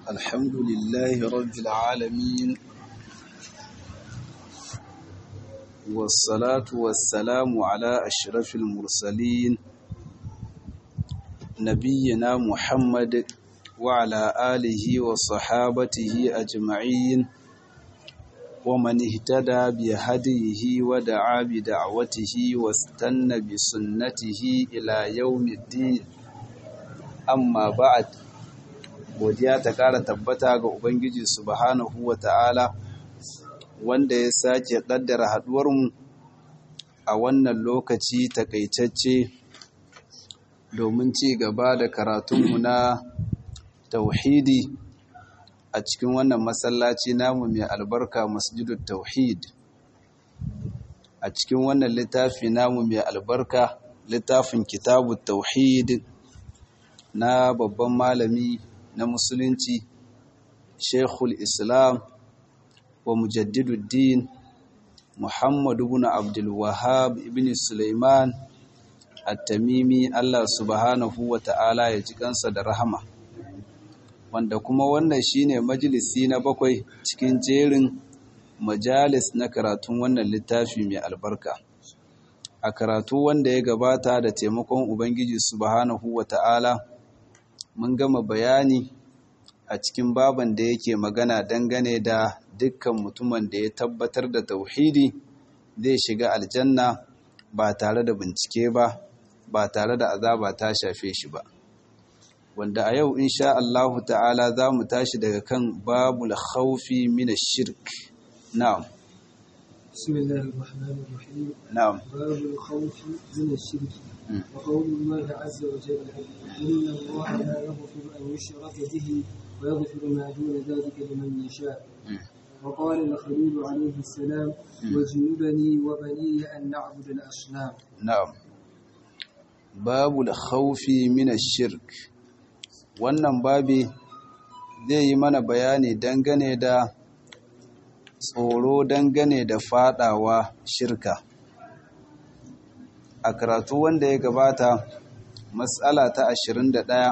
الحمد لله رب العالمين والصلاة والسلام على أشرف المرسلين نبينا محمد وعلى آله وصحابته أجمعين ومن اهتدى بهديه ودعا بدعوته واستنى بسنته إلى يوم الدين amma ba'ad godiya ta ƙara tabbata ga Ubangiji subhanahu wa ta'ala wanda ya sake ƙaddara haɗuwarmu a wannan lokaci takaitacce domin ci gaba da karatunmu na tauhidi a cikin wannan masallaci namu mai albarka masjidul tauhid a cikin wannan littafi namu mai albarka littafin kitabu tauhid na babban malami na musulunci shekul islam wa mujaddiduddin muhammadu bin abdulwahab ibn suleiman at-tamimi allah subhanahu wa ta'ala ya ji kansa da rahama wanda kuma wannan shine majalisi na bakwai cikin jerin majalis na karatun wannan littafi mai albarka a karatu wanda ya gabata da taimakon ubangiji subhanahu wa ta'ala mun gama bayani a cikin baban da yake magana dangane da dukkan mutumin da ya tabbatar da tauhidi zai shiga aljanna ba tare da bincike ba ba tare da azaba ta shafe shi ba wanda a yau insha Allah ta'ala za mu tashi daga kan babul khawfi min ash-shirk na'am بسم الله الرحمن الرحيم na'am باب الخوف من الشرك وقول الله عز وجل إن الله لا يغفر أن يشرك به ويغفر ما دون ذلك لمن يشاء وقال الخليل عليه السلام واجنبني وبني أن نعبد الأصنام na'am babul khawfi min ash-shirk wannan babi zai yi mana bayani dangane da tsoro dangane da fadawa shirka a karatu wanda ya gabata matsala ta 21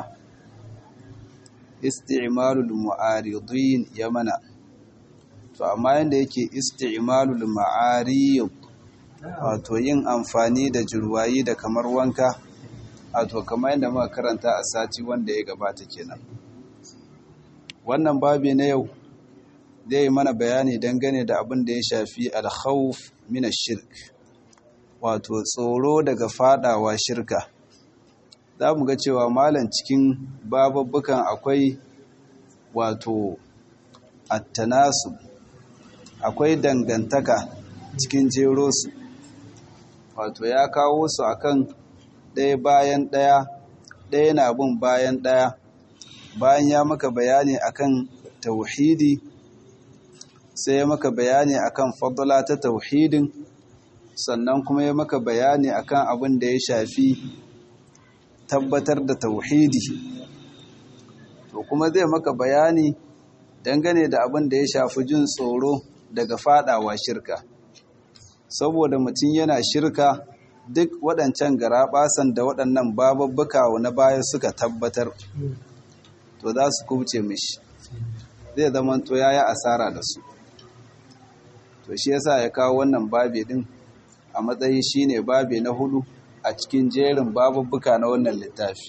isti'malul mu'aridin ya mana to amma yanda yake isti'malul ma'arid wato yin amfani da jirwayi da kamar wanka wato kamar yadda muka karanta a sati wanda ya gabata kenan wannan babi na yau zai yi mana bayani dangane da abin da ya shafi alkhawf min shirk wato tsoro daga fadawa shirka za mu ga cewa malam cikin bababbukan akwai wato attanasu akwai dangantaka cikin jero su wato ya kawo su akan ɗaya bayan ɗaya ɗaya na bin bayan ɗaya bayan ya maka bayani akan tauhidi sai ya maka bayani akan fadla ta tauhidin sannan kuma ya maka bayani akan abin da ya shafi tabbatar da tauhidi to kuma zai maka bayani dangane da abin da ya shafi jin tsoro daga fadawa shirka saboda mutum yana shirka duk waɗancan garaɓasan da waɗannan bababbuka na baya suka tabbatar to za su kubce mishi zai zama to ya yi asara da su to shi yasa ya kawo wannan babi din a matsayi shine babi na hudu a cikin jerin bababbuka na wannan littafi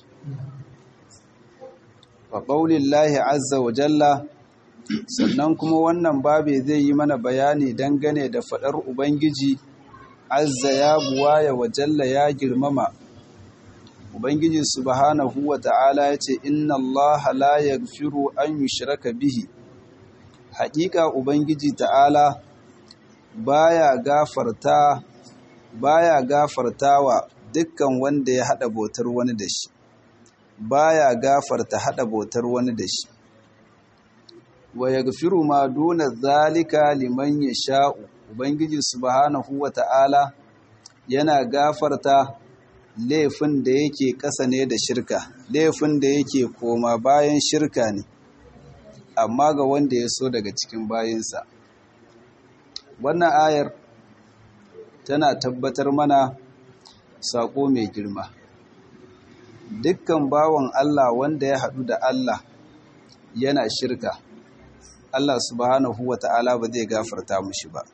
fa qaulillahi azza wa jalla sannan kuma wannan babi zai yi mana bayani dangane da fadar ubangiji azza ya buwaya wa jalla ya girmama ubangiji subhanahu wa ta'ala ya ce inna allaha la yaghfiru an yushraka bihi haƙiƙa ubangiji ta'ala baya gafarta baya gafartawa dukkan wanda ya hada botar wani da shi baya gafarta hada botar wani da shi wa yaghfiru ma duna zalika liman yasha'u ubangiji subhanahu wata'ala yana gafarta laifin da yake ƙasa ne da shirka laifin da yake koma bayan shirka ne amma ga wanda ya so daga cikin bayinsa wannan ayar tana tabbatar mana saƙo mai girma dukkan bawan Allah wanda ya haɗu da Allah yana shirka Allah subhanahu wa ta'ala ba zai gafarta mushi ba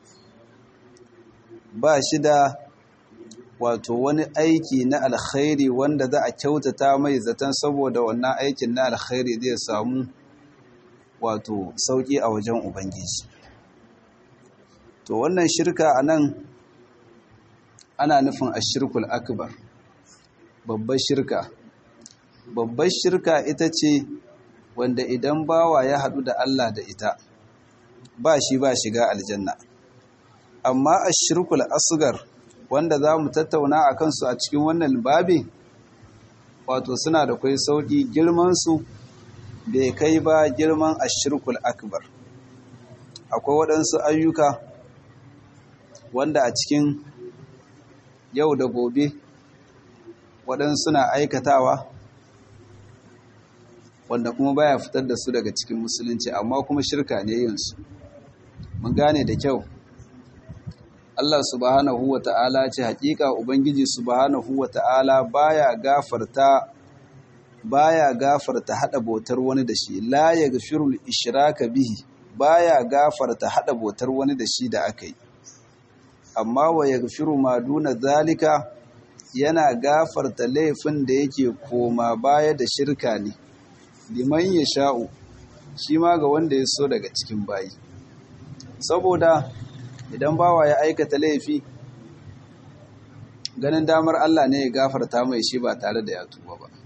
ba shi da wato wani aiki na alkhairi wanda za a kyautata mai zaton saboda wannan aikin na alkhairi zai samu wato sauki a wajen ubangiji to wannan shirka a nan ana nufin ashirkul akbar babbar shirka babbar shirka ita ce wanda idan bawa ya haɗu da Allah da ita ba shi ba shiga aljanna amma ashirkul asgar wanda za mu tattauna a kansu a cikin wannan babi wato suna da kwai sauƙi girmansu bai kai ba girman ashirkul akbar akwai waɗansu ayyuka wanda a cikin yau da gobe waɗansu suna aikatawa wanda kuma baya fitar da su daga cikin musulunci amma kuma shirka ne yinsu mun gane da kyau Allah subhanahu wa ta'ala ce hakika Ubangiji subhanahu wa ta'ala baya gafarta baya gafarta hada botar wani da shi la yaghfirul ishraka bihi baya gafarta hada botar wani da shi da aka yi amma wa yaghfiru ma duna zalika yana gafarta laifin da yake koma baya da shirka ne liman yasha'u shi ma ga wanda ya so daga cikin bayi saboda idan bawa ya aikata laifi ganin damar Allah ne ya gafarta mai shi ba tare da ya tuba ba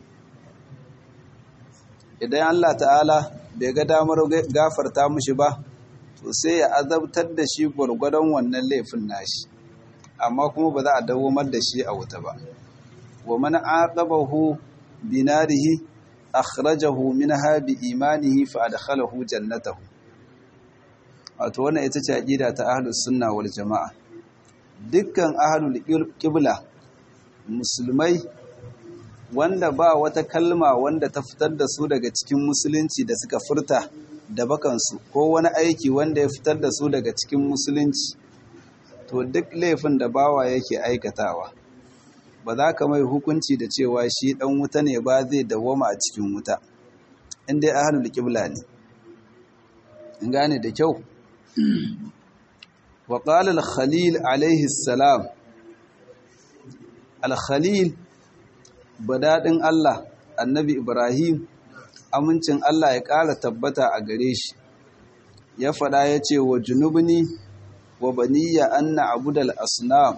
idan Allah ta'ala bai ga damar gafarta mushi ba to sai ya azabtar da shi gwargwadon wannan laifin nashi amma kuma ba za a dawomar da shi a wuta ba wa man aqabahu binarihi akhrajahu minha bi imanihi fa adkhalahu jannatahu wato wannan ita ce aqida ta ahlus sunna wal jamaa dukkan ahlul qibla musulmai wanda ba wata kalma wanda ta fitar da su daga cikin musulunci da suka furta da bakansu ko wani aiki wanda ya fitar da su daga cikin musulunci to duk laifin da bawa yake aikatawa ba za ka mai hukunci da cewa shi dan wuta ne ba zai dawoma a cikin wuta inda ahlul qibla ne in gane da kyau wa qala al-khalil alayhi salam al-khalil badadin Allah annabi Ibrahim amincin Allah ya ƙara tabbata a gare shi ya faɗa ya ce wa junubni wa baniya anna abudal asnam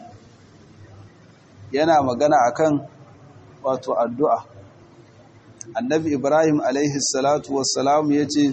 yana magana akan wato addu'a annabi Ibrahim alaihi salatu wassalam ya ce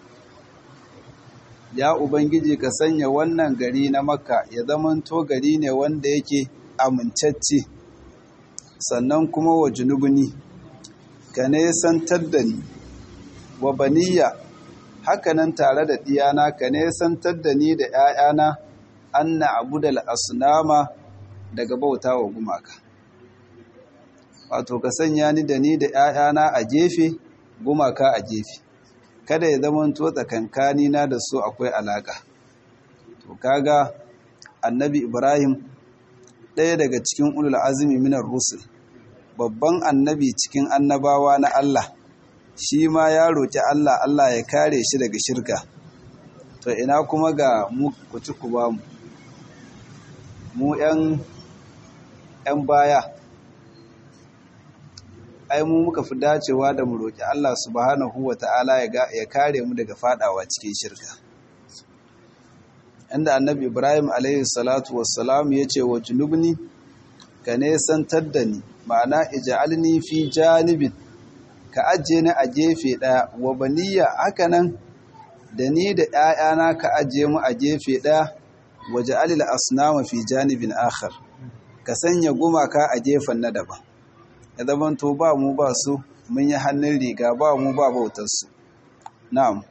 ya ubangiji ka sanya wannan gari na makka ya zamanto gari ne wanda yake amincacce sannan kuma wa junubni ka nesantar da ni wa baniya hakanan tare da diyana ka nesantar da ni da ‘ya'yana anna abudal asnama daga bauta wa gumaka wato ka sanya ni da ni da ‘ya'yana a gefe gumaka a gefe kada ya zama to tsakankani na da su akwai alaka to kaga annabi ibrahim ɗaya daga cikin ulul azumi minar rusul babban annabi cikin annabawa na Allah shi ma ya roƙi Allah Allah ya kare shi daga shirka to ina kuma ga mu kuci ku ba mu mu ƴan ƴan baya ai mu muka fi dacewa da mu roƙi Allah subhanahu wata'ala ya kare mu daga fadawa cikin shirka inda annabi Ibrahim alaihi salatu wassalam ya ce wa junubni ka nesantar da ni ma'ana ija'alni fi janibin ka ajiye ni a gefe ɗaya wa baniya hakanan da ni da ‘ya'yana ka ajiye mu a gefe ɗaya waje alil asnama fi janibin akhar ka sanya gumaka a gefen na daban ya zamanto ba mu ba su mun yi hannun riga ba mu ba bautarsu na'am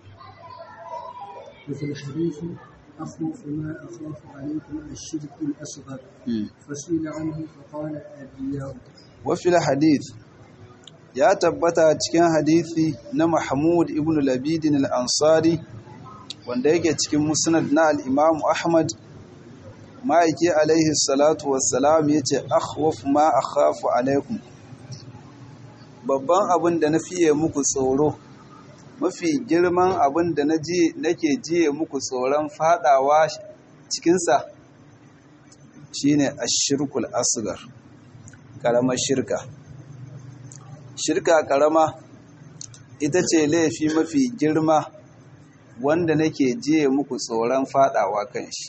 وفي الحديث أخوف ما أخاف عليكم الشرك الأصغر فسئل عنه فقال الأنبياء وفي الحديث ya tabbata cikin hadisi na Mahmud ibn Labidin al-Ansari wanda yake cikin musnad na al-Imam Ahmad ma'aiki alaihi salatu wassalam yace akhwaf ma akhafu alaikum babban abin da na fiye muku tsoro mafi girman abin da nake jiye muku tsoron fadawa cikinsa shine ashirkul asgar karamar shirka shirka karama ita ce laifi mafi girma wanda nake jiye muku tsoron fadawa kan shi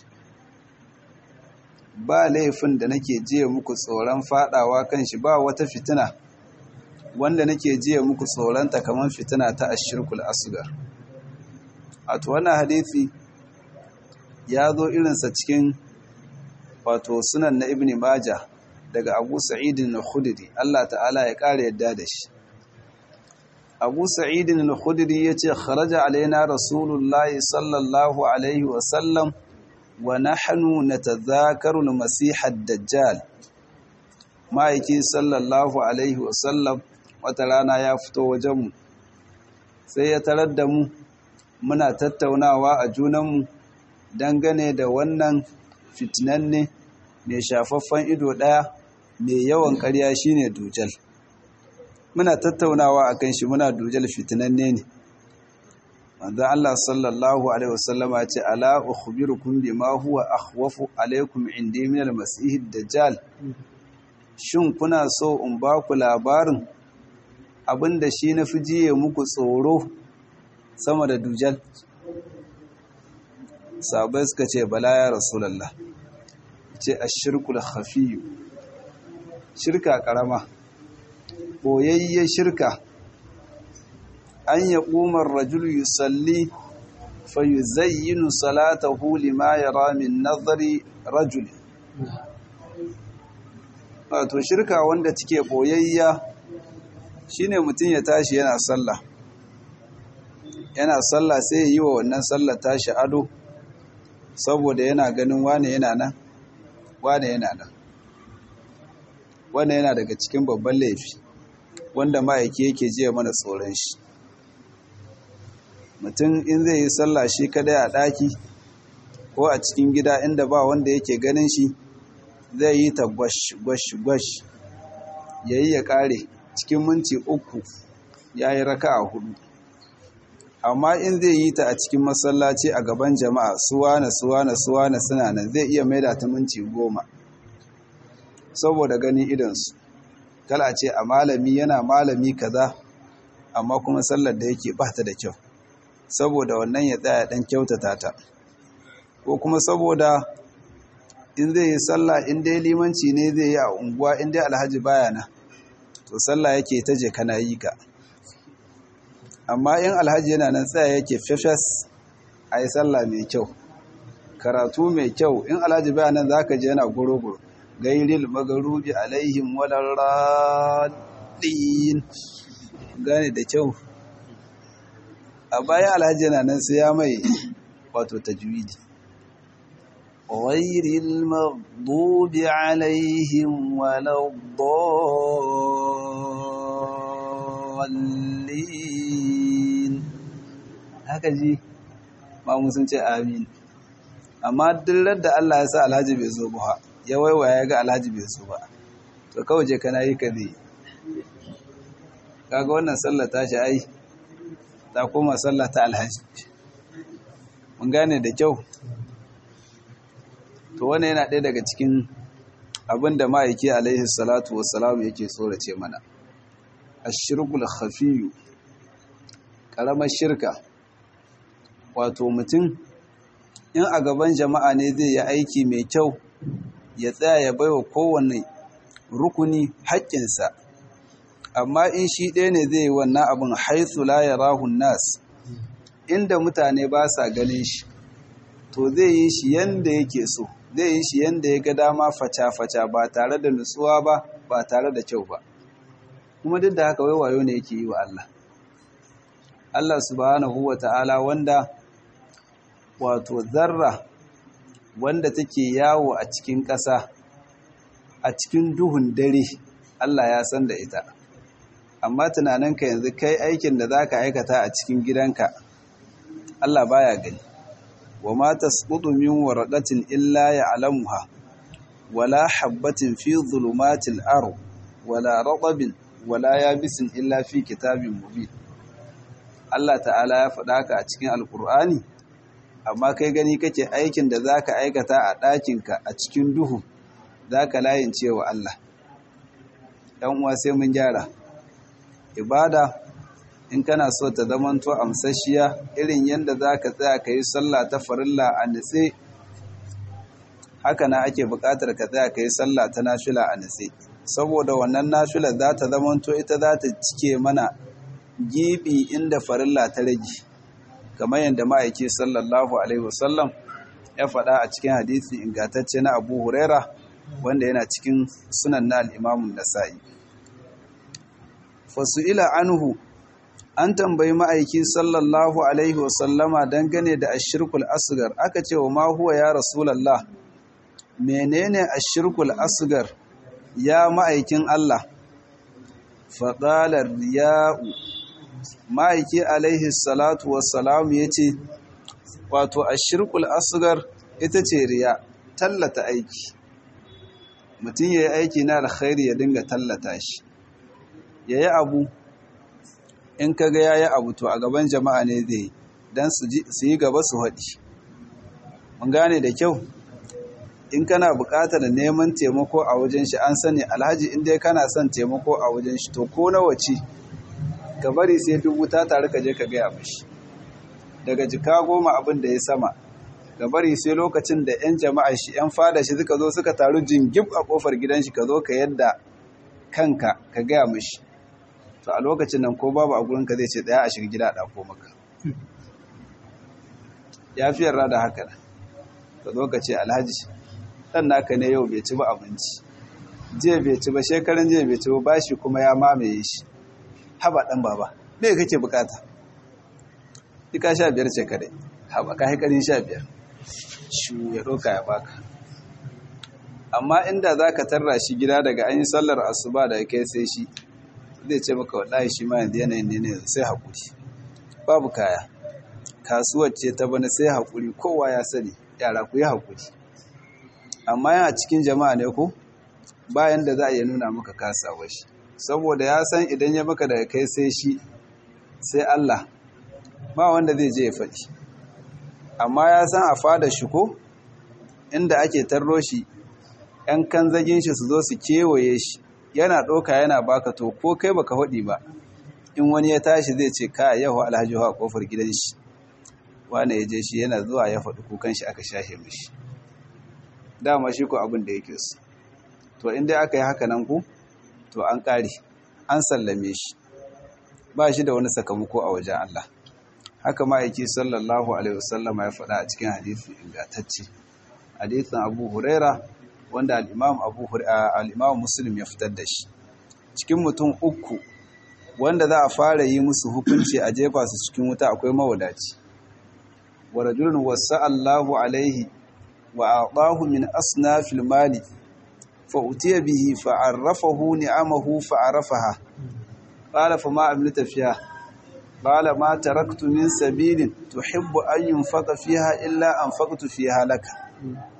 ba laifin da nake jiye muku tsoron fadawa kan shi ba wata fitina wanda nake jiye muku tsoronta kamar fitina ta ashirkul asgar wato wannan hadisi ya zo irinsa cikin wato sunan na ibn maja daga abu sa'idin al-khudri Allah ta'ala ya ƙara yadda da shi abu sa'idin al-khudri ya ce kharaja alaina rasulullahi sallallahu alaihi wasallam wa nahnu natadhakaru al-masih ad-dajjal ma'aiki sallallahu alaihi wasallam wata rana ya fito wajenmu sai ya tarar da mu muna tattaunawa a junanmu dangane da wannan fitinanne mai shafaffen ido ɗaya mai yawan ƙarya shine dujal muna tattaunawa akan shi muna dujal fitinanne ne manzo Allah sallallahu alaihi wasallama ce ala ukhbirukum bima huwa akhwafu alaikum indi min al-masih dajjal shin kuna so in ba ku labarin abinda shi na fi jiye muku tsoro sama da dujal sabai suka ce bala ya rasulallah ce a shirkul hafiyu shirka karama boyayye shirka an ya ƙumar rajul yusalli fa yuzayyinu salatahu lima yara min nazari rajul wato shirka wanda take boyayya shine mutum ya tashi yana sallah yana sallah sai ya yi wa wannan sallah tashi ado saboda yana ganin wane yana nan wane yana nan wane yana daga cikin babban laifi wanda ma'aiki yake jiya mana tsoron shi mutum in zai yi sallah shi kadai a ɗaki ko a cikin gida inda ba wanda yake ganin shi zai yi ta gwash gwash gwash ya yi ya ƙare cikin minti uku ya yi raka a hudu amma in zai yi ta a cikin masallaci a gaban jama'a suwana suwana suwana suna nan zai iya maida ta minti goma saboda ganin idansu kala ce a malami yana malami kaza amma kuma sallar da yake bata da kyau saboda wannan ya tsaya dan kyautata ta ko kuma saboda in zai yi sallah in dai limanci ne zai yi a unguwa in dai alhaji baya na to sallah yake ta je kana yi ka amma in alhaji yana nan tsaya yake fefes a yi sallah mai kyau karatu mai kyau in alhaji baya nan za ka je yana guro-guro gairil magarubi alaihim walarradin gane da kyau a bayan alhaji yana nan sai ya mai wato tajwidi ghairil maghdubi alaihim waladdallin haka ji mamu sun ce amin amma duk da Allah ya sa alhaji bai zo ba ya waiwaya ya ga alhaji bai zo ba to kawai je kana yi ka zai kaga wannan sallah ta shi ai ta koma sallah ta alhaji mun gane da kyau to wannan yana ɗaya daga cikin abin da ma'aiki alaihi salatu wassalam yake tsorace mana ashirkul khafiyu karamar shirka wato mutum in a gaban jama'a ne zai yi aiki mai kyau ya tsaya ya baiwa kowanne rukuni haƙƙinsa amma in shi ɗaya ne zai yi wannan abin haithu la yarahun nas inda mutane ba sa ganin shi to zai yi shi yanda yake so zai yi shi yanda ya ga dama faca-faca ba tare da nutsuwa ba ba tare da kyau ba kuma duk da haka wai wayo ne yake yi wa Allah Allah subhanahu wa ta'ala wanda wato zarra wanda take yawo a cikin ƙasa a cikin duhun dare Allah ya san da ita amma tunaninka yanzu kai aikin da za ka aikata a cikin gidanka Allah baya gani wa ma tasqutu min waraqatin illa ya'lamuha wala habatin fi dhulumatil ard wala ratabin wala yabisin illa fi kitabin mubin Allah ta'ala ya faɗa haka a cikin alkur'ani amma kai gani kake aikin da za ka aikata a ɗakinka a cikin duhu za ka layin cewa Allah ɗan uwa sai mun gyara ibada in kana so ta zamanto amsashiya irin yadda za ka tsaya ka yi sallah ta farilla a nitse haka na ake buƙatar ka tsaya ka yi sallah ta nafila a nitse saboda wannan nafila za ta zamanto ita za ta cike mana gibi inda farilla ta rage kamar yadda ma'aiki sallallahu alaihi wasallam ya faɗa a cikin hadisi ingantacce na abu huraira wanda yana cikin sunan na al'imamun nasa'i fasu'ila anhu an tambayi ma'aiki sallallahu alaihi wasallama dangane da ashirkul asgar aka ce wa ma huwa ya rasulallah menene ashirkul asgar ya ma'aikin Allah faƙalar riya'u ma'aiki alaihi salatu wassalamu ya ce wato ashirkul asgar ita ce riya tallata aiki mutum ya yi aiki na alkhairi ya dinga tallata shi ya yi abu in ka ga ya yi abu to a gaban jama'a ne zai don su yi gaba su haɗi mun gane da kyau in kana buƙatar neman taimako a wajen shi an sani alhaji inda kana son taimako a wajen shi to ko na wace ka bari sai dubu ta tare ka je ka gaya mashi daga jika goma abin da ya sama ka bari sai lokacin da 'yan jama'a shi 'yan fada shi suka zo suka taru jingib a kofar gidan shi ka zo ka yadda kanka ka gaya mashi to a lokacin nan ko babu a gurinka zai ce daya a shiga gida a ɗako maka ya fi yarda da haka ka zo ka ce alhaji ɗan naka ne yau bai ci ba abinci jiya bai ci ba shekaran jiya bai ci ba bashi kuma ya mamaye shi haba ɗan baba me kake bukata ika sha biyar ce kadai haba ka haikarin sha biyar shu ya ɗauka ya baka amma inda za ka tarra shi gida daga an yi sallar asuba da kai sai shi zai ce maka wallahi shi ma yanzu yanayin ne ne sai haƙuri babu kaya kasuwar ce ta bana sai haƙuri kowa ya sani yara ku yi haƙuri amma yana cikin jama'a ne ko bayan da za a iya nuna maka kasawar shi saboda ya san idan ya maka daga kai sai shi sai Allah ba wanda zai je ya faɗi amma ya san a fada shi ko inda ake tarro shi ‘yan kanzagin shi su zo su kewaye shi yana ɗauka yana baka to ko kai baka faɗi ba in wani ya tashi zai ce ka yau alhaji a kofar gidan shi wane ya je shi yana zuwa ya faɗi kukan shi aka shahe mishi dama shi ko abin da yake su to inda aka yi haka nan ku to an ƙare an sallame shi ba shi da wani sakamako a wajen Allah haka ma'aiki sallallahu alaihi wasallama ya faɗa a cikin hadisi ingantacce hadisin abu huraira wanda al'imam abu al'imam muslim ya fitar da shi cikin mutum uku wanda za a fara yi musu hukunci a jefa su cikin wuta akwai mawadaci wa rajulun wasa Allahu alaihi wa aqahu min asnafil mali fa utiya bihi fa arrafahu ni'amahu fa arafaha qala fa ma amilta fiha qala ma taraktu min sabilin tuhibbu an yunfaqa fiha illa anfaqtu fiha laka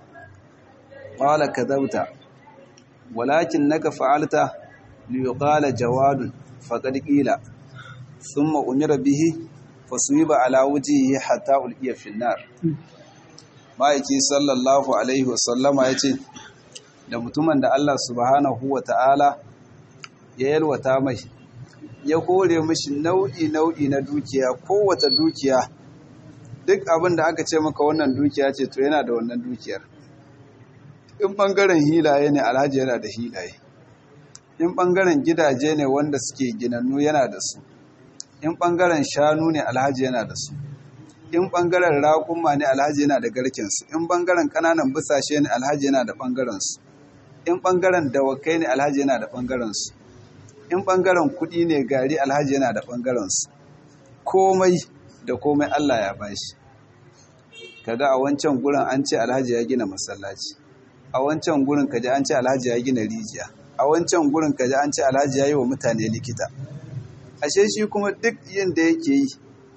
qala kadhabta walakinnaka fa'alta liyuqala jawadun faqad qila thumma umira bihi fasuwiba ala wajhihi hatta ulqiya fi nar ma'aiki sallallahu alaihi wasallama yace da mutumin da Allah subhanahu wata'ala ya yalwata mai ya kore mishi nau'i nau'i na dukiya kowace dukiya duk abin da aka ce maka wannan dukiya ce to yana da wannan dukiyar in bangaren hilaye ne alhaji yana da hilaye in bangaren gidaje ne wanda suke ginannu yana da su in ɓangaren shanu ne alhaji yana da su in ɓangaren raƙumma ne alhaji yana da garkensu in ɓangaren ƙananan bisashe ne alhaji yana da ɓangarensu in ɓangaren dawakai ne alhaji yana da ɓangarensu in ɓangaren kuɗi ne gari alhaji yana da ɓangarensu komai da komai allah ya bashi kaga a wancan gurin an ce alhaji ya gina masallaci a wancan gurin kaji an ce alhaji ya gina rijiya a wancan gurin kaji an ce alhaji ya yi wa mutane likita ashe shi kuma duk yin da yake yi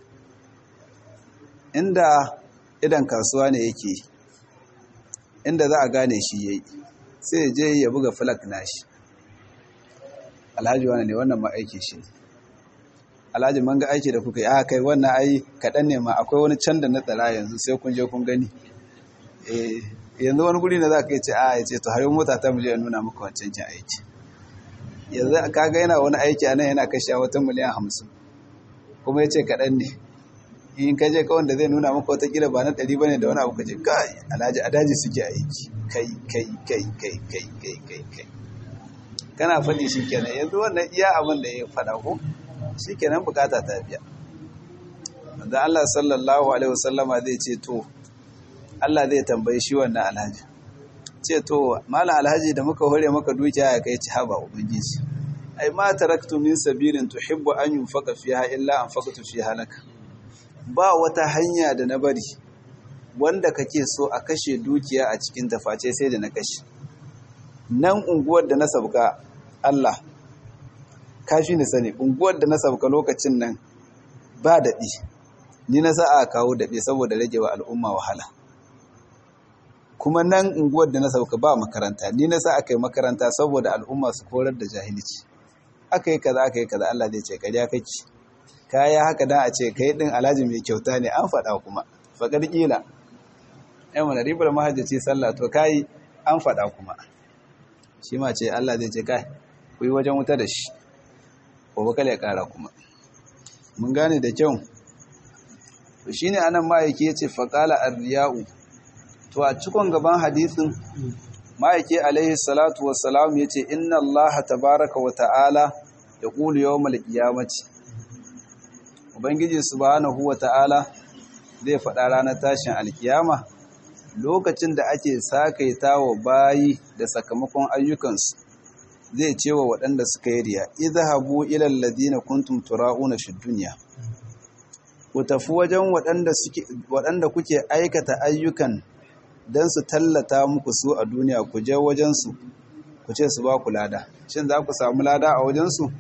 inda idan kasuwa ne yake inda za a gane shi ya yi sai je ya buga flak nashi alhaji wani ne wannan ma'aiki shi ne alhaji man ga aiki da kuka yi a kai wannan ai kaɗan ne ma akwai wani can da na tsara yanzu sai kun je kun gani yanzu wani guri na za ka yi ce a ya ce to hayo mota ta miliyan nuna maka wancan kin aiki yanzu kaga yana wani aiki a nan yana kashe wata miliyan hamsin kuma ya ce kaɗan ne in ka je kawai da zai nuna maka wata kila ba na ɗari ba ne da wani abu ka ce kai alhaji a daji suke aiki kai kai kai kai kai kai kai kai kana faɗi shi kenan yanzu wannan iya abin da ya faɗa ko shi kenan bukata ta biya da Allah sallallahu alaihi wasallama zai ce to Allah zai tambayi shi wannan alhaji ce to malam alhaji da muka hore maka dukiya ya kai ci haba ubangiji ai ma taraktu min sabilin tuhibbu an yunfaka fiha illa an faqatu fiha laka ba wata hanya da na bari wanda kake so a kashe dukiya a cikin taface sai da na kashe nan unguwar da na sabka Allah kafi ni sani unguwar da na sabka lokacin nan ba daɗi ni na sa a kawo daɗi saboda rage wa al'umma wahala kuma nan unguwar da na sauka ba makaranta ni na sa aka yi makaranta saboda al'umma su korar da jahilci aka yi kaza aka yi kaza Allah zai ce kariya kake kaya haka dan a ce kai din alhaji mai kyauta ne an faɗa kuma faƙar ƙila ɗan wani ribar mahajjaci sallah to kai an faɗa kuma shi ma ce Allah zai ce kai ku yi wajen wuta da shi ko kala ya ƙara kuma mun gane da kyau to shine anan ma'aiki yace faqala ar-riya'u to a cikon gaban hadisin ma'aiki alaihi salatu wassalam yace inna Allah tabaaraka wa ta'ala yaqulu yawmal qiyamati ubangiji subhanahu wa ta'ala zai faɗa ranar tashin alkiyama lokacin da ake sakaita wa bayi da sakamakon ayyukansu zai ce wa waɗanda suka yi riya idhabu ila alladhina kuntum tura'una fid dunya ku tafi wajen waɗanda kuke aikata ayyukan don su tallata muku su a duniya ku je wajensu ku ce su ba ku lada shin za ku samu lada a wajensu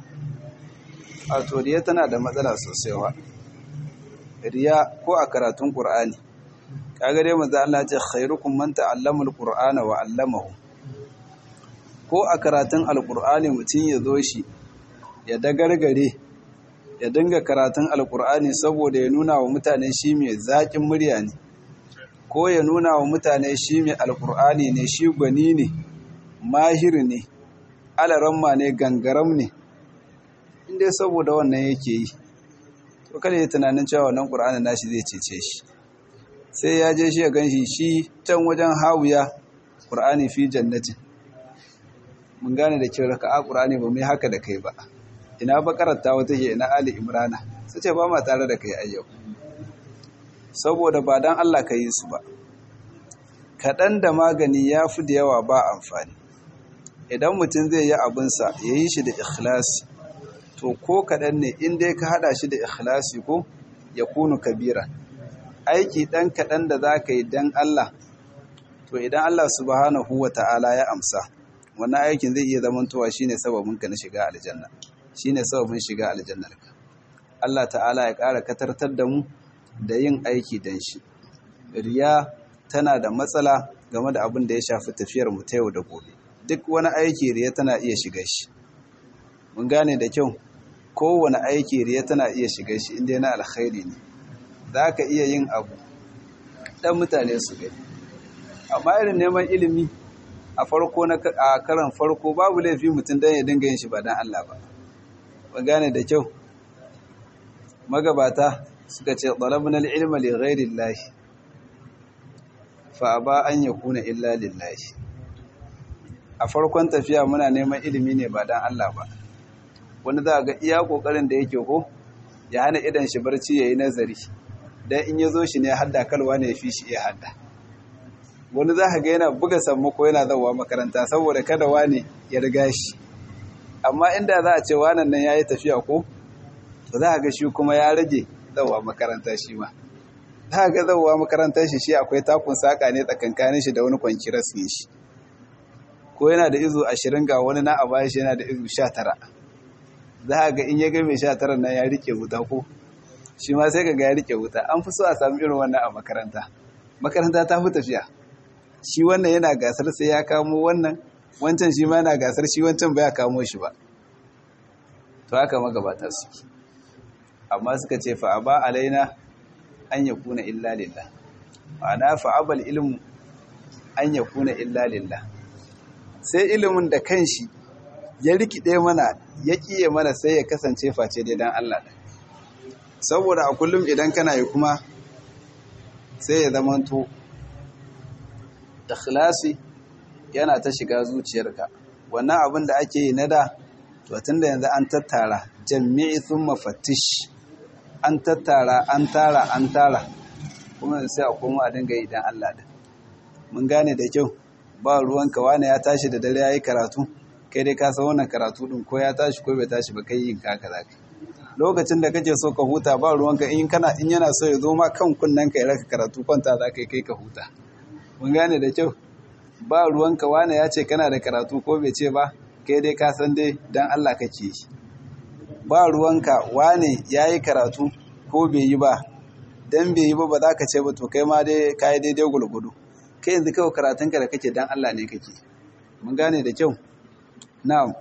a to riya tana da matsala sosai wa riya ko a karatun ƙur'ani kaga dai manzo Allah ce khairukum man ta'allama al-qur'ana wa 'allamahu ko a karatun alƙur'ani mutum ya zo shi ya dagargare ya dinga karatun alkur'ani saboda ya nuna wa mutane shi mai zaƙin murya ne ko ya nuna wa mutane shi mai alkur'ani ne shi gwani ne mahir ne alaramma ne gangaram ne inda saboda wannan yake yi to kada ya tunanin cewa wannan ƙur'ani nashi zai cece shi sai ya je shi ya gan shi shi can wajen hawiya ƙur'ani fi jannatin mun gane da kyau raka a ƙur'ani ba mai haka da kai ba ina bakarar ta wata ke ina ali imrana su ce ba ma tare da kai ayyau saboda ba don allah ka yi su ba kaɗan da magani ya fi da yawa ba amfani idan mutum zai yi abinsa ya yi shi da ikhlasi to ko kaɗan ne in dai ka haɗa shi da ikhlasi ko ya kunu kabira aiki ɗan kaɗan da za ka yi don allah to idan allah subhanahu wa ta'ala ya amsa wannan aikin zai iya zamantowa shine sababinka na shiga aljanna shine sababin shiga aljannarka Allah ta'ala ya ƙara katartar da mu da yin aiki dan shi riya tana da matsala game da abin da ya shafi tafiyar mu ta yau da gobe duk wani aiki riya tana iya shiga shi mun gane da kyau kowane aiki riya tana iya shiga shi inda yana alkhairi ne za ka iya yin abu dan mutane su gani amma irin neman ilimi a farko na a karan farko babu laifi mutum dan ya dinga yin shi ba dan Allah ba ba gane da kyau magabata suka ce talabna al-ilma li ghairi Allah fa aba an yakuna illa lillahi a farkon tafiya muna neman ilimi ne ba dan Allah ba wani za ga iya kokarin da yake ko ya hana idan shi barci yayi nazari dan in yazo shi ne hadda kalwa ne fi shi iya hadda wani za ka ga yana buga sammako yana zawa makaranta saboda kada wani ya riga shi amma inda za a ce wanan nan ya yi tafiya ko to za a ga shi kuma ya rage zawa makaranta shi ma za a ga zawa makarantar shi shi akwai takun saƙa ne tsakankanin shi da wani kwankiras ne shi ko yana da izu ashirin ga wani na a baya shi yana da izu sha tara za a ga in ya ga mai sha tara nan ya rike wuta ko shi ma sai ka ga ya rike wuta an fi so a sami irin wannan a makaranta makaranta ta fi tafiya shi wannan yana gasar sai ya kamo wannan wancan shi ma yana gasar shi wancan baya kamo shi ba to haka magabata suke amma suka ce fa aba alaina an yakuna illa lillah ma'ana fa abal ilmu an yakuna illa lillah sai ilimin da kanshi ya rikide mana ya kiye mana sai ya kasance face dai dan Allah saboda a kullum idan kana yi kuma sai ya zamanto ikhlasi yana ta shiga zuciyarka wannan abin da ake yi na da to tunda yanzu an tattara jami'i thumma fattish an tattara an tara an tara kuma sai a koma a dinga yi dan Allah da mun gane da kyau ba ruwanka wani ya tashi da dare yayi karatu kai dai ka san wannan karatu din ko ya tashi ko bai tashi ba kai yin kaka zaka lokacin da kake so ka huta ba ruwanka in kana in yana so ya zo ma kan kunnen ka ya raka karatu kwanta za kai kai ka huta mun gane da kyau ba ruwanka wane ya ce kana da karatu ko bai ce ba kai dai ka san dai dan Allah kake yi ba ruwanka wane yayi karatu ko bai yi ba dan bai yi ba ba za ka ce ba to kai ma dai kai daidai gulgudu kai yanzu kawai karatunka da kake dan Allah ne kake mun gane da kyau na'am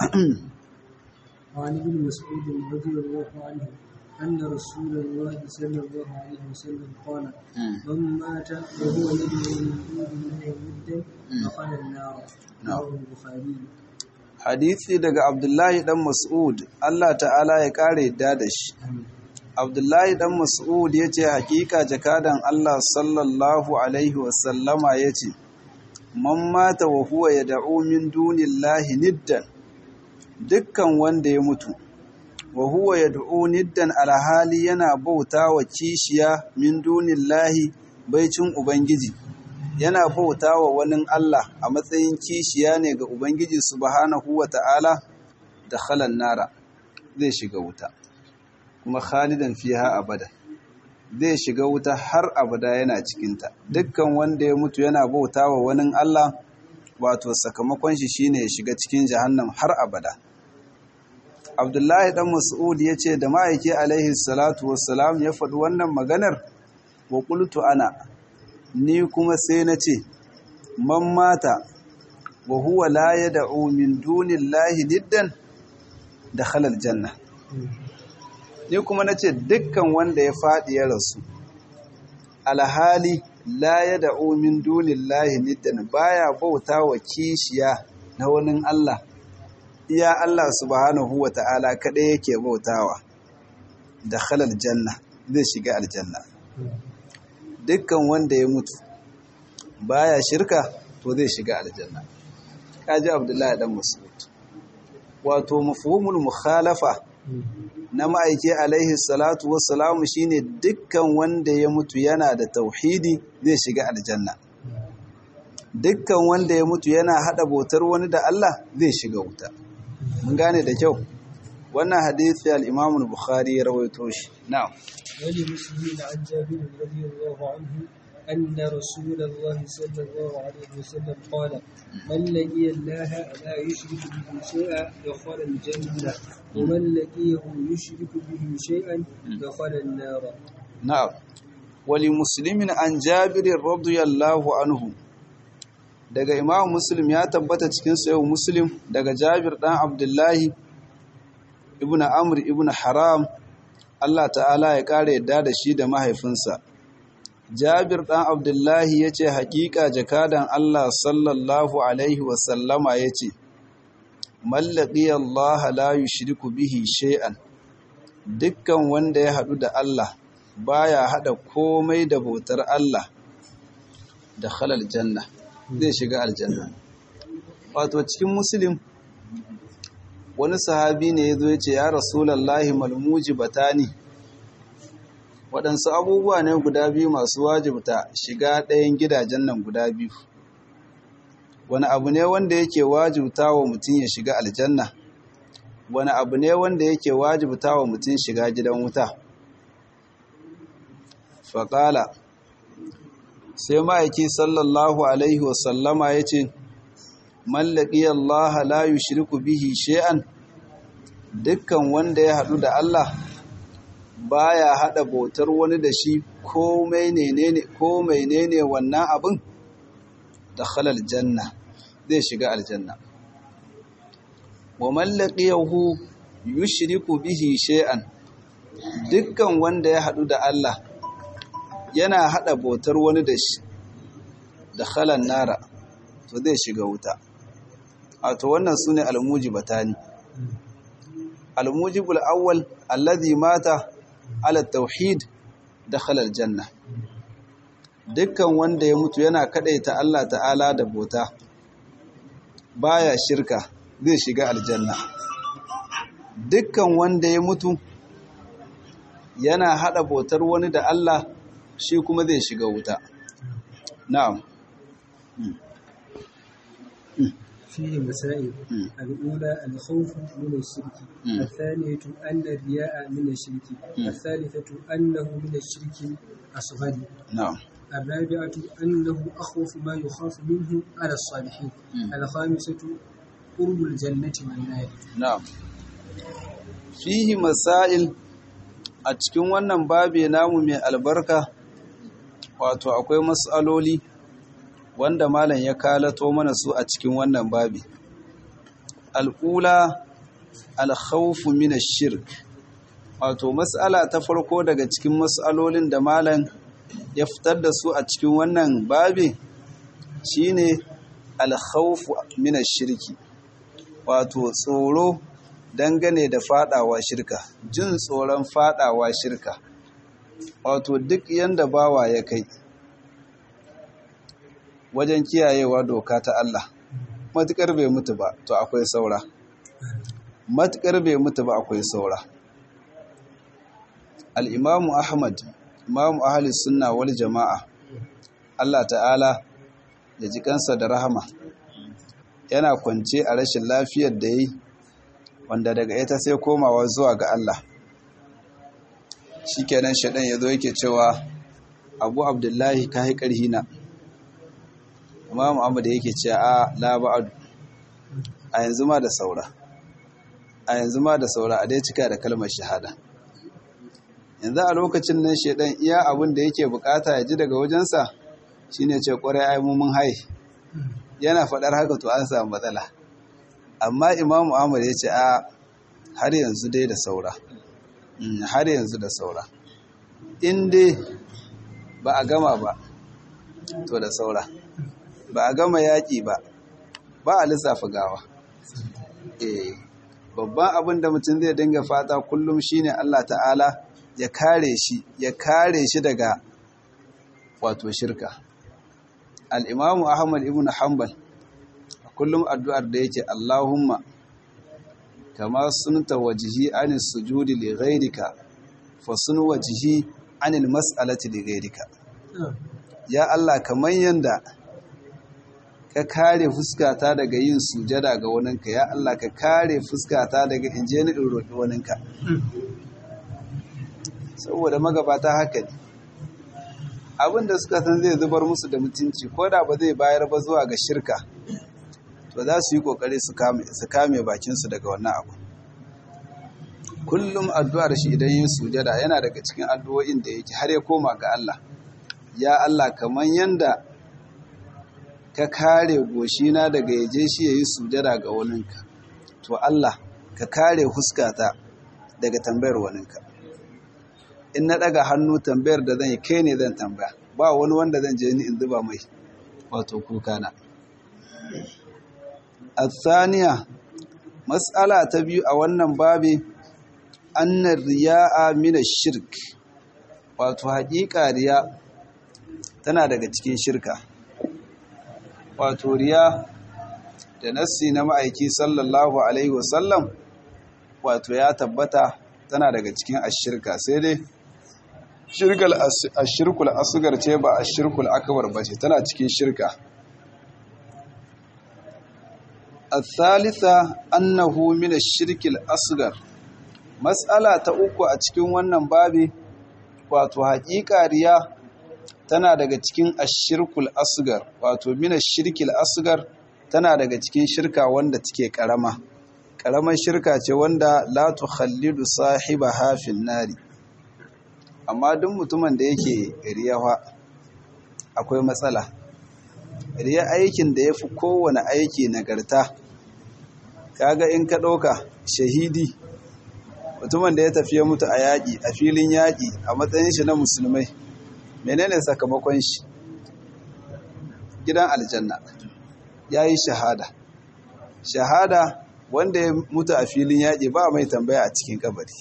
وعن ابن مسعود رضي الله عنه أن رسول الله صلى الله عليه وسلم قال من مات وهو يدعو من دون الله ودا دخل النار رواه البخاري hadisi daga Abdullahi dan Mas'ud Allah ta'ala ya kare yadda da shi Abdullahi dan Mas'ud yace hakika jakadan Allah sallallahu alaihi wasallama yace man mata wa huwa yad'u min dunillahi niddan dukkan wanda ya mutu wa huwa yad'u niddan alhali yana bauta wa kishiya min dunillahi baicin ubangiji yana bauta wa wani Allah a matsayin kishiya ne ga ubangiji subhanahu wata'ala da khalan nara zai shiga wuta kuma khalidan fiha abada zai shiga wuta har abada yana cikinta dukkan wanda ya mutu yana bauta wa wani Allah wato sakamakon shi shine ya shiga cikin jahannam har abada Abdullahi dan Mas'ud ya ce da ma'aiki alaihi salatu wassalam ya faɗi wannan maganar wa qultu ana ni kuma sai na ce man mata wa huwa la yad'u min dunillahi niddan dakhala aljanna ni kuma nace dukkan wanda ya faɗi ya rasu alhali la yad'u min dunillahi niddan baya bauta wa kishiya na wani Allah iya Allah subhanahu wa ta'ala kaɗai yake bautawa da halal janna zai shiga aljanna dukkan wanda ya mutu baya shirka to zai shiga aljanna kaji abdullahi dan mas'ud wato mafhumul mukhalafa na ma'aiki alaihi salatu wassalamu shine dukkan wanda ya mutu yana da tauhidi zai shiga aljanna dukkan wanda ya mutu yana hada bautar wani da Allah zai shiga wuta mun gane da kyau wannan hadisi al-Imam al-Bukhari ya rawaito shi na'am wali muslimin an jabir radiyallahu anhu أن رسول الله صلى الله عليه وسلم قال من لقي الله لا يشرك به شيئا دخل الجنة ومن لقيه يشرك به شيئا دخل النار نعم ولمسلم عن جابر رضي الله عنه daga imam muslim ya tabbata cikin sayo muslim daga jabir dan abdullahi ibn amr ibn haram Allah ta'ala ya kare yadda da shi da mahaifinsa jabir dan abdullahi ya ce hakika jakadan Allah sallallahu alaihi wasallama ya ce mallaki Allah la yushriku bihi shay'an dukkan wanda ya haɗu da Allah baya haɗa komai da bautar Allah da halal janna zai shiga aljanna wato cikin muslim wani sahabi ne ya zo ya ce ya rasulallahi malmuji batani waɗansu abubuwa ne guda biyu masu wajibta shiga ɗayan gidajen nan guda biyu wani abu ne wanda yake wajibta wa mutum ya shiga aljanna wani abu ne wanda yake wajibta wa mutum shiga gidan wuta faƙala sai ma'aiki sallallahu alaihi wasallama ya ce mallaki Allah la yushriku bihi shay'an dukkan wanda ya haɗu da Allah baya haɗa bautar wani da shi ko menene ko menene wannan abin da halal janna zai shiga aljanna wa mallaqiyahu yushriku bihi shay'an dukkan wanda ya haɗu da Allah yana haɗa bautar wani da shi da khalan nara to zai shiga wuta wato wannan su ne almujibatani almujibul awwal alladhi mata ala tauhid dakhala aljanna dukkan wanda ya mutu yana kadaita Allah ta'ala da bauta baya shirka zai shiga aljanna dukkan wanda ya mutu yana hada bautar wani da Allah shi kuma zai shiga wuta na'am فيه مسائل الأولى الخوف من الشرك الثانية أن الرياء من الشرك الثالثة أنه من الشرك الأصغر نعم الرابعة أنه أخوف ما يخاف منه على الصالحين الخامسة قرب الجنة والنار na'am fihi masail a cikin wannan babe namu mai albarka wato akwai mas'aloli wanda malam ya kalato mana su a cikin wannan babi al'ula alkhawfu min ash-shirk wato mas'ala ta farko daga cikin mas'alolin da malam ya fitar da su a cikin wannan babi shine alkhawfu min ash-shirki wato tsoro dangane da fadawa shirka jin tsoron fadawa shirka wato duk yanda bawa ya kai wajen kiyayewa doka ta Allah matukar bai mutu ba to akwai saura matukar bai mutu ba akwai saura al-imamu ahmad imamu ahli sunna wal jama'a Allah ta'ala ya ji kansa da rahama yana kwance a rashin lafiyar da yi wanda daga ita sai komawa zuwa ga Allah shikenan shaɗan ya zo yake cewa abu abdullahi ka yi ƙarhi na amma muhammadu yake ce a laba'adu a yanzu ma da saura a yanzu ma da saura a dai cika da kalmar shahada yanzu a lokacin nan shaɗan iya abin da yake bukata ya ji daga wajensa shine ce ƙwarai ai mun hai yana faɗar haka to an samu matsala amma imamu ahmad ya ce a har yanzu dai da saura har yanzu da saura in dai ba a gama ba to da saura ba a gama yaƙi ba ba a lissafa gawa eh babban abin da mutum zai dinga fata kullum shine Allah ta'ala ya kare shi ya kare shi daga wato shirka al-imamu ahmad ibn hanbal kullum addu'ar da yake Allahumma kama sunta wajihi anil sujudi li ghayrika fa sun wajihi anil mas'alati li ghayrika ya Allah kaman yanda ka kare fuskata daga yin sujada ga waninka ya Allah ka kare fuskata daga inje ni in roƙi waninka saboda magabata haka ne abinda suka san zai zubar musu da mutunci ko da ba zai bayar ba zuwa ga shirka to za su yi kokari su kame bakinsu daga wannan abu kullum addu'ar shi idan yin sujada yana daga cikin addu'o'in da yake har ya koma ga Allah ya Allah kamar yanda ka kare goshina daga yaje shi yayi sujada ga waninka to Allah ka kare huskata daga tambayar waninka in na daga hannu tambayar da zan yi kai ne zan tambaya ba wani wanda zan je ni in zuba mai wato kukana الثانية مسألة تبيو أولا بابي أن الرياء من الشرك wato haƙiƙa riya tana daga cikin shirka wato riya da nassi na ma'aiki sallallahu alaihi wasallam wato ya tabbata tana daga cikin ashirka sai dai shirkul ashirkul asgar ce ba ashirkul akbar ba ce tana cikin shirka الثالثة أنه من الشرك الأصغر مسألة تأوكو أتكين wannan babi wato haƙiƙa riya tana daga cikin ashirkul asgar wato min ashirkil asgar tana daga cikin shirka wanda take karama karamar shirka ce wanda la tukhallidu sahibaha fil nari amma duk mutumin da yake riyawa akwai matsala riya aikin da yafi kowane aiki nagarta kaga in ka ɗauka shahidi mutumin da ya tafi ya mutu a yaƙi a filin yaƙi a matsayin shi na musulmai menene sakamakon shi gidan aljanna ya yi shahada shahada wanda ya mutu a filin yaƙi ba mai tambaya a cikin kabari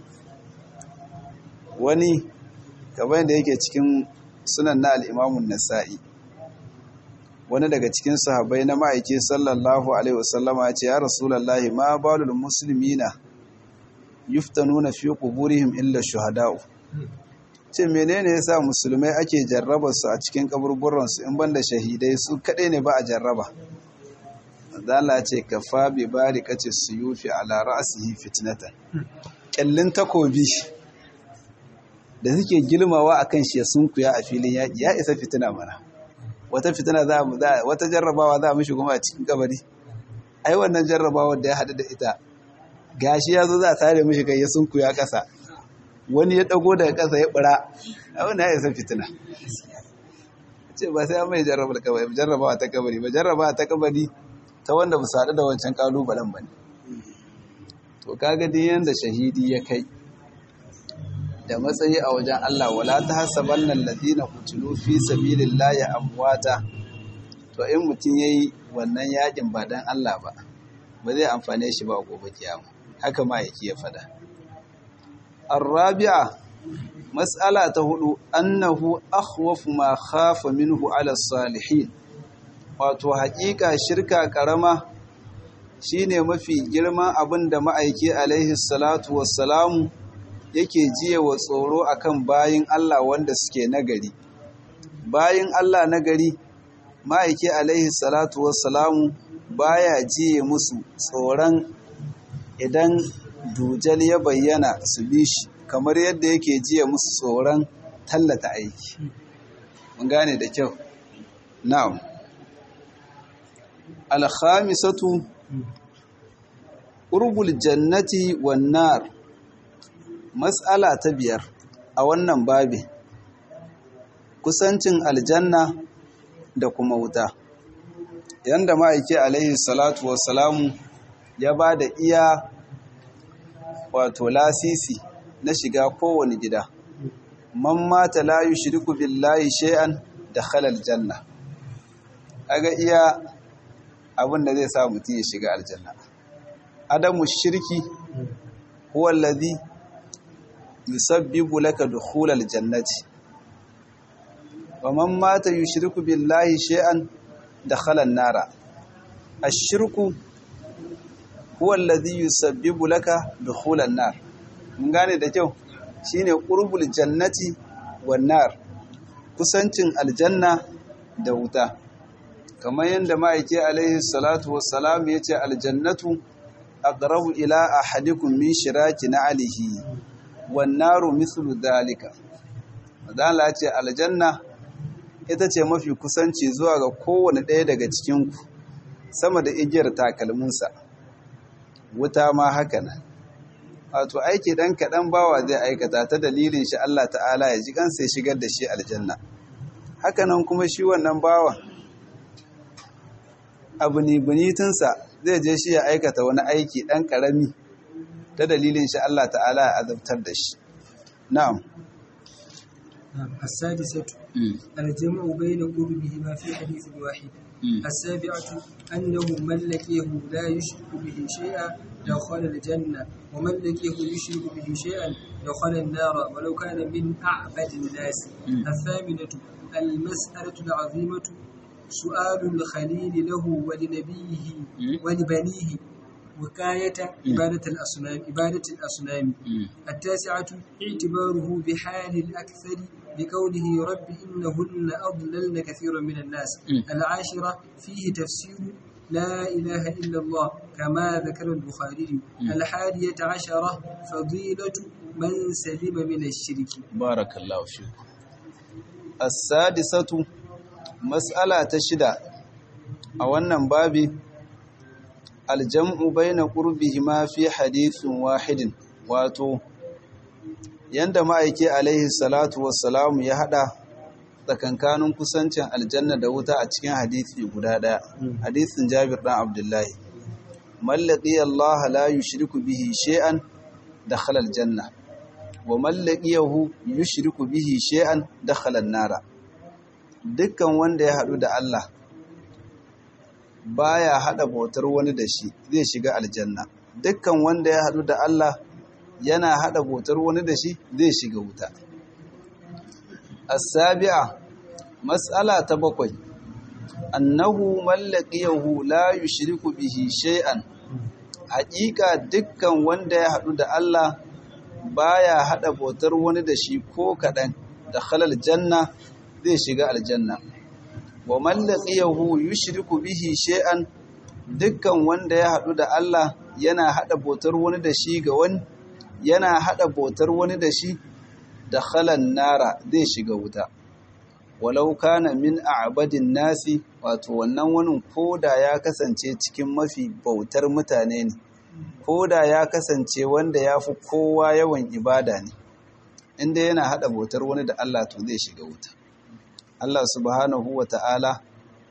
wani kamar da yake cikin sunan na al'imamun nasa'i wani daga cikin sahabai na ma'aiki sallallahu alaihi wasallama ya ce ya rasulallahi ma balul musulmina yuftanuna fi quburihim illa shuhada'u ce menene yasa musulmai ake jarraba su a cikin kaburburan su in banda shahidai su kadai ne ba a jarraba Allah ce kafa bi barikati suyufi ala ra'sihi fitnatan kallin takobi da suke gilmawa akan shi sun kuya a filin yaki ya isa fitina mana wata fitina za mu wata jarrabawa za mu shiga a cikin kabari ai wannan jarrabawa da ya hadu da ita gashi ya zo za a tare mishi kai ya sunku ya kasa wani ya dago daga kasa ya bura abin ya isa fitina ce ba sai an mai jarrabawa ta kabari ba jarrabawa ta kabari ta wanda ba su da wancan kalubalen ba ne to kaga din yanda shahidi ya kai da matsayi a wajen Allah wala ta hasabanna alladhina qutilu fi sabilillahi amwata to in mutun yayi wannan yakin ba dan Allah ba ba zai amfane shi ba gobe kiyama haka ma yake ya fada arabi'a mas'ala ta hudu annahu akhwafu ma khafa minhu ala salihin wato haƙiƙa shirka karama shine mafi girman abin da ma'aiki alaihi salatu wassalamu yake jiye wa tsoro akan bayin Allah wanda suke nagari bayin Allah nagari ma'aiki alaihi salatu wassalamu baya jiye musu tsoron idan dujal ya bayyana su bi shi kamar yadda yake jiye musu tsoron tallata aiki mun gane da kyau na'am alkhamisatu qurbul jannati wan nar mas'ala ta biyar a wannan babi kusancin aljanna da kuma wuta yanda ma'aiki alaihi salatu wassalamu ya ba da iya wato lasisi na shiga kowane gida man mata la yushriku billahi shay'an dakhala aljanna aga iya abin da zai sa mutum ya shiga aljanna adamu shirki huwa alladhi yusabbibu laka dukhul aljannati wa man mata yushriku billahi shay'an dakhala an-nara ash-shirku huwa alladhi yusabbibu laka dukhul an-nar mun gane da kyau shine qurbul jannati wan nar kusancin aljanna da wuta kamar yadda ma'aiki alaihi salatu wassalam yace aljannatu aqrabu ila ahadikum min shiraki na'alihi wan naru mithlu dhalika madalla yace aljanna ita ce mafi kusanci zuwa ga kowane ɗaya daga cikin ku sama da igiyar takalminsa wuta ma haka nan wato aiki dan kaɗan bawa zai aikata ta dalilin shi Allah ta'ala ya ji kansa ya shigar da shi aljanna hakanan kuma shi wannan bawa abu ne bunitinsa zai je shi ya aikata wani aiki ɗan ƙarami ta dalilin shi Allah ta'ala ya azabtar da shi na'am السادسة الجمع بين قربهما في حديث واحد السابعة أنه من لقيه لا يشرك به شيئا دخل الجنة ومن لقيه يشرك به شيئا دخل النار ولو كان من أعبد الناس الثامنة المسألة العظيمة سؤال الخليل له ولنبيه ولبنيه وكاية عبادة الأصنام عبادة الأصنام التاسعة اعتباره بحال الأكثر بقوله رب إنهن أضللن كثيرا من الناس العاشرة فيه تفسير لا إله إلا الله كما ذكر البخاري الحادية عشرة فضيلة من سلم من الشرك بارك الله فيك السادسة مسألة تشدى أولا بابي aljam'u baina qurbihima fi hadithin wahidin wato yanda ma'aiki alaihi salatu wassalamu ya hada tsakankanin kusancin aljanna da wuta a cikin hadithi guda daya hadithin Jabir dan Abdullahi mallaqi Allah la yushriku bihi shay'an dakhala aljanna wa man laqiyahu yushriku bihi shay'an dakhala an-nara dukkan wanda ya hadu da Allah baya hada bautar wani da shi zai shiga aljanna dukkan wanda ya hadu da Allah yana hada bautar wani da shi zai shiga wuta as-sabi'a mas'ala ta bakwai annahu mallaqiyahu la yushriku bihi shay'an haƙiƙa dukkan wanda ya haɗu da Allah baya haɗa bautar wani da shi ko kaɗan da halal janna zai shiga aljanna wa mallaqiyahu yushriku bihi shay'an dukkan wanda ya haɗu da Allah yana haɗa bautar wani da shi ga wani yana haɗa bautar wani da shi da halan nara zai shiga wuta walau kana min a'badin nasi wato wannan wani koda ya kasance cikin mafi bautar mutane ne koda ya kasance wanda ya fi kowa yawan ibada ne inda yana hada bautar wani da Allah to zai shiga wuta Allah subhanahu wa ta'ala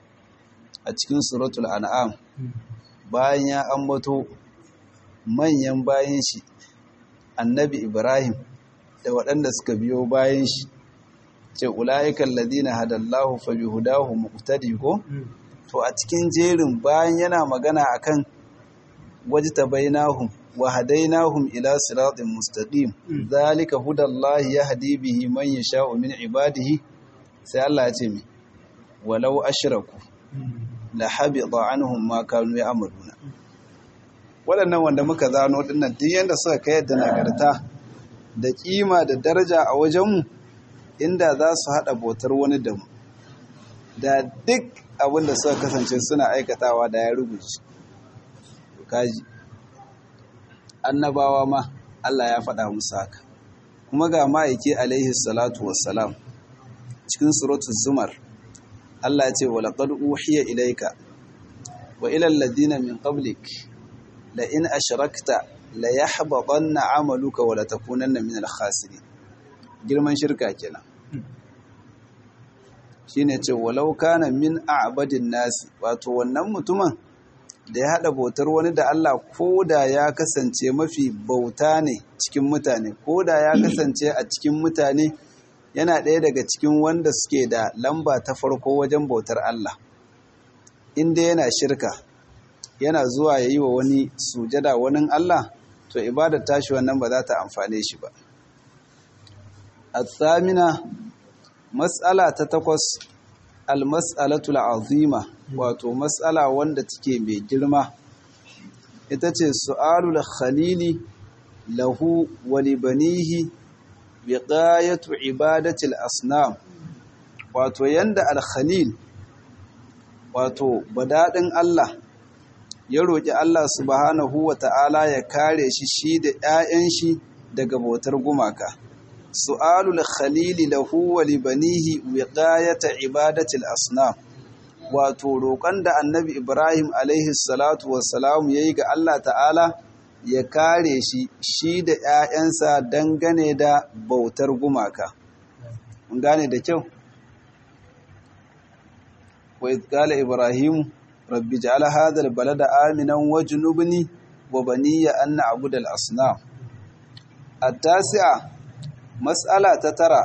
a cikin suratul an'am bayan ya ambato manyan bayan shi annabi Ibrahim da waɗanda suka biyo bayan shi ce ula'ikan ladina hadallahu fa bihudahu muqtadi ko to a cikin jerin bayan yana magana akan wajtabainahum wa hadainahum ila siratin mustaqim zalika hudallahi yahdi bihi man yasha'u min ibadihi sai Allah ya ce mi walau ashraku la habita anhum ma kanu ya'maluna waɗannan wanda muka zano dinnan duk yanda suka kai da nagarta da kima da daraja a wajenmu inda za su haɗa bautar wani da mu da duk abin da suka kasance suna aikatawa da ya rubuce kaji annabawa ma Allah ya faɗa musu haka kuma ga ma'aiki alaihi salatu wassalam cikin suratul zumar Allah ya ce wa laqad uhiya ilayka wa ila alladhina min qablik la in ashrakta la yahbatanna 'amaluka wa la takunanna min al-khasirin girman shirka kenan shine ce walau kana min a'badin nasi wato wannan mutumin da ya hada bautar wani da Allah koda ya kasance mafi bauta ne cikin mutane koda ya kasance a cikin mutane yana ɗaya daga cikin wanda suke da lamba ta farko wajen bautar Allah inda yana shirka yana zuwa ya yi wa wani sujada wani Allah to ibadar tashi wannan ba za ta amfane shi ba الثامنة مسألة تتقص المسألة العظيمة wato mas'ala wanda take mai girma ita ce su'alul khalili lahu wa libanihi biqayatu ibadatil asnam wato yanda al-khalil wato badadin Allah ya roki Allah subhanahu wa ta'ala ya kare shi shi da 'ya'yan shi daga bautar gumaka su'alul khalili lahu wa libanihi wiqayata ibadatil asnam wato roƙon da annabi Ibrahim alaihi salatu wassalam yayi ga Allah ta'ala ya kare shi shi da ƴaƴansa dangane da bautar gumaka mun gane da kyau wa idh qala ibrahim rabbi ja'al hadha al-balada aminan wajnubni wa baniya an na'budu al-asnam at-tasi'a mas'ala ta tara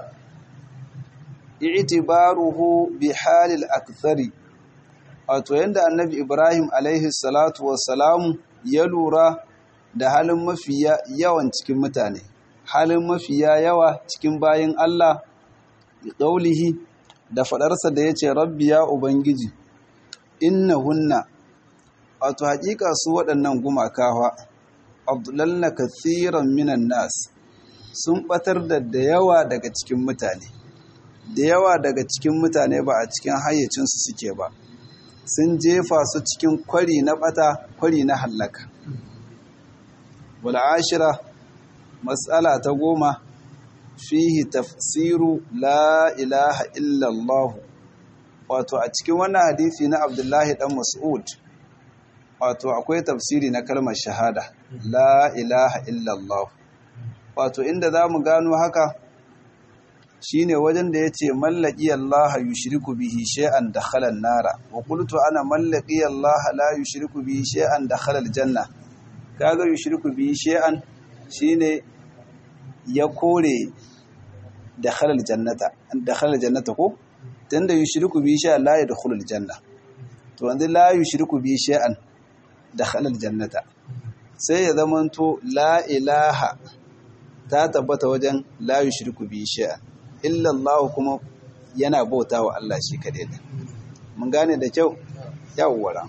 i'tibaruhu bi halil akthari wato yanda annabi ibrahim alaihi salatu wassalamu ya lura da halin mafiya yawan cikin mutane halin mafiya yawa cikin bayin Allah qaulihi da fadarsa da yace rabbi ya ubangiji innahunna wato hakika su waɗannan gumakawa abdullanna kathiran minan nas sun batar da da yawa daga cikin mutane da yawa daga cikin mutane ba a cikin hayyacinsu suke ba sun jefa su cikin kwari na bata kwari na hallaka wal ashira mas'ala ta goma fihi tafsiru la ilaha illallah wato a cikin wannan hadisi na abdullahi dan mas'ud wato akwai tafsiri na kalmar shahada la ilaha illallah wato inda za mu gano haka shine wajen da yace mallaki Allah yushriku bihi shay'an dakhala an-nara wa qultu ana mallaki Allah la yushriku bihi shay'an dakhala al-janna kaga yushriku bihi shay'an shine ya kore da halal jannata da halal jannata ko tunda yushriku bi shay'an la yadkhulul janna to wanda la yushriku bi shay'an da halal jannata sai ya zamanto la ilaha ta tabbata wajen la yushriku bi shay'an illa Allah kuma yana bauta wa Allah shi kadai ne mun gane da kyau yawwara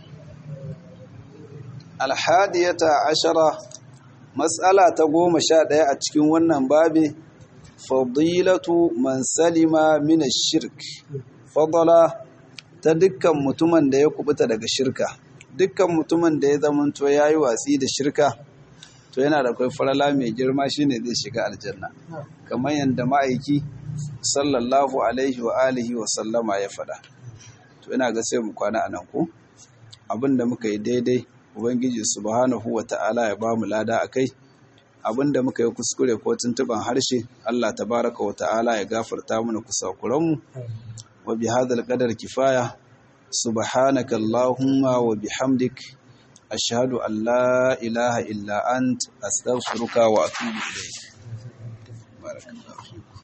alhadiyata ashara mas'ala ta goma sha ɗaya a cikin wannan babi fadilatu man salima min shirk fadala ta dukkan mutumin da ya kubuta daga shirka dukkan mutumin da ya zamanto yayi watsi da shirka to yana da kai farala mai girma shine zai shiga aljanna kamar yadda ma'aiki sallallahu alaihi wa alihi wa sallama ya faɗa to ina ga sai mu kwana anan ko abinda muka yi daidai ubangiji subhanahu wa ta'ala ya bamu lada akai abinda muka yi kuskure ko tuntuban harshe Allah tabaraka wa ta'ala ya gafarta mana kusakuranmu wa bi hadal qadar kifaya subhanaka allahumma wa bihamdik ashhadu an la ilaha illa ant astaghfiruka wa atubu ilayk barakallahu